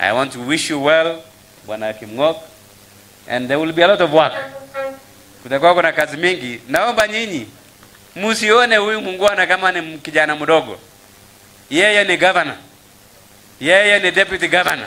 I want to wish you well, Bwana Kimng'ok, and there will be a lot of work. Kutakuwa kuna kazi mingi. Naomba nyinyi msione huyu mungwana kama ni kijana mdogo. Yeye ni governor, yeye ni deputy governor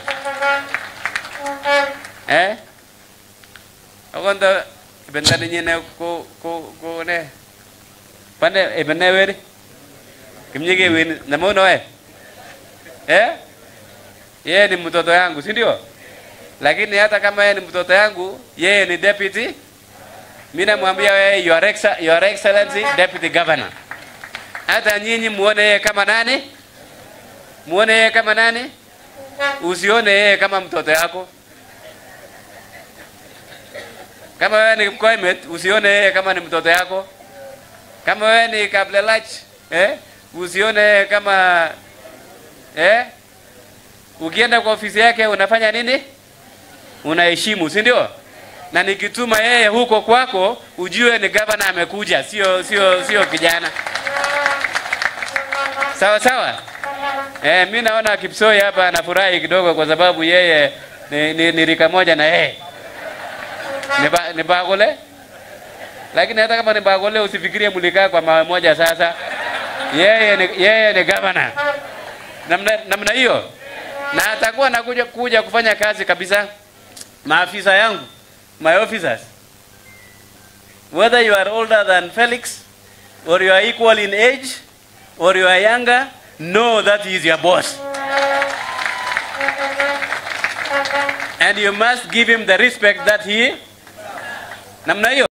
eh akonda ibenda nyine ko ko ko ne pande ibenda weri kimnyige weni namuona we eh yeye ni mtoto yangu si ndio lakini hata kama yeye ni mtoto yangu yeye ni deputy mimi namwambia wewe your, exa, your excellency deputy governor hata nyinyi muone yeye kama nani muone yeye kama nani usione yeye kama mtoto yako kama wewe ni Koimet usione yeye kama ni mtoto yako. Kama wewe ni Kablelach eh, usione yeye kama eh, ukienda kwa ofisi yake unafanya nini? Unaheshimu, si ndio? Na nikituma yeye huko kwako, ujue ni gavana amekuja, sio sio sio kijana. Sawa sawa. Eh, mimi naona Kipsoi hapa anafurahi kidogo kwa sababu yeye ni, ni, ni rika moja na yeye ni, ba, ni bagole lakini hata kama ni bagole usifikirie mlikaa kwa mawe moja sasa yeye ni, yeye ni gavana namna namna hiyo na atakuwa nakuja kuja kufanya kazi kabisa maafisa yangu my officers whether you are older than Felix or you are equal in age or you are younger know that he is your boss and you must give him the respect that he namna hiyo